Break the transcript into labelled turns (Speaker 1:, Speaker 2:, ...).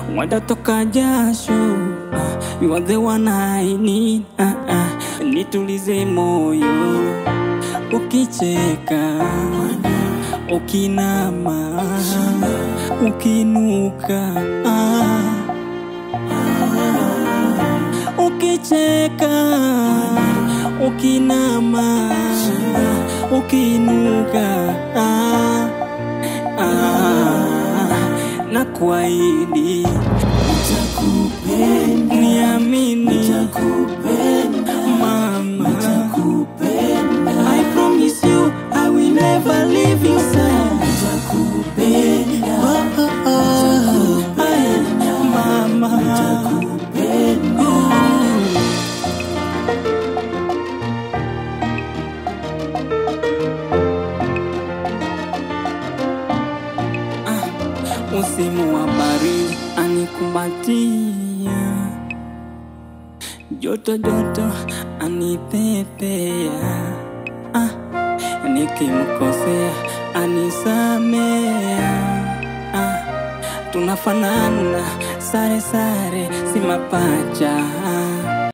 Speaker 1: watatoka jasho. Ah, you are the one I need. Ah, ah, nitulize moyo ukicheka, ukinama, ukinuka ah. Ukicheka, ukinama, ukinuka ah, ah, na kuahidi niamini mama I promise you I will never leave you side Oh, oh, oh. Ay, mama Msimu wa baridi anikumbatia, joto joto anipepea, ah, nikimkosea anisamea, ah, tunafanana sare sare, si mapacha